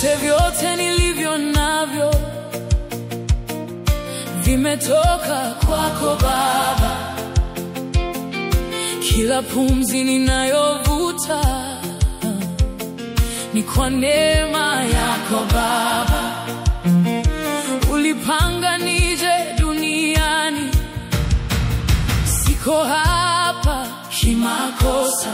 Vyote vyote nilivyo navyo vimetoka kwako Baba, kila pumzi ninayovuta ni kwa neema yako Baba. Ulipanga nije duniani, siko hapa kimakosa,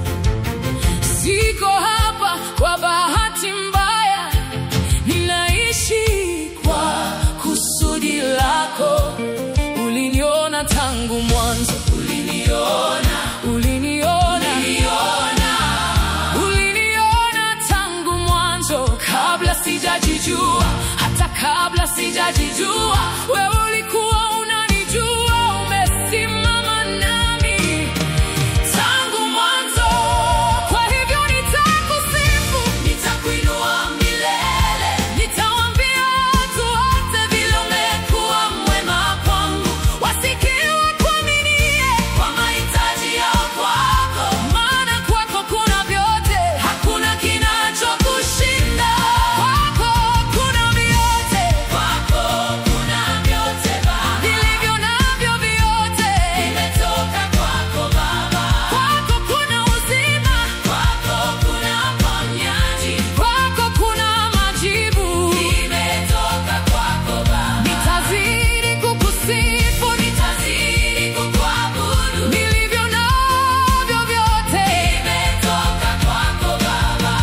siko hapa kwa bahati mbaya, ninaishi kwa kusudi lako. Uliniona tangu mwanzo, uliniona, uliniona, uliniona, uliniona tangu mwanzo, kabla sijajijua, hata kabla sijajijua, wewe ulikuwa unanijua, umesimama nami tangu mwanzo. Kwa hivyo nitakusifu, nitakuinua milele, nitawaambia watu wote vile umekuwa mwema kwangu, wasikie wakuaminie kwa mahitaji yao kwako, maana kwako kuna vyote, hakuna kinachokushinda. Kwako kuna vyote, kwako kuna vyote Baba, nilivyo navyo vyote vimetoka kwako Baba. Kwako kuna uzima, kwako kuna uponyaji, kwako kuna majibu, imetoka kwako Baba. Nitazidi kukusifu, nitazidi kukuabudu, nilivyo navyo vyote vimetoka kwako Baba.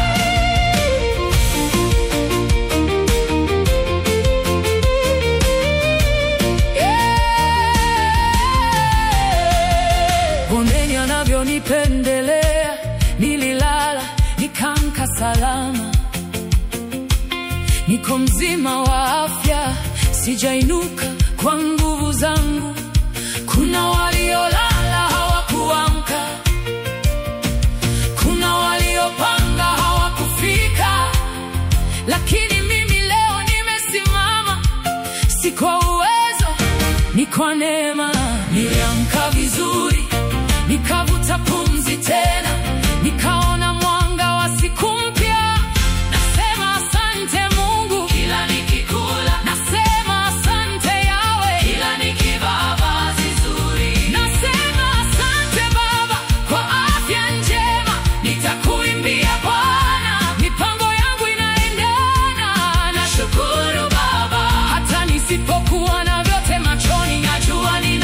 Bondeni anavyonipendelea, nililala nikamka salama, niko mzima wa afya, sijainuka kwa nguvu zangu. Kuna waliolala hawakuamka, kuna waliopanga hawakufika, lakini mimi leo nimesimama, si kwa uwezo, ni kwa neema. Niliamka vizuri, nikavuta pumzi tena, nikaona mwanga wa siku mpya. Nasema asante Mungu, kila nikikula. Nasema asante Yawe, kila nikivaa vazi zuri. Nasema asante Baba kwa afya njema, nitakuimbia Bwana, mipango yangu inaendana. Nashukuru Baba, hata nisipokuwa na vyote machoni, najua nina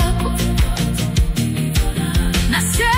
nasema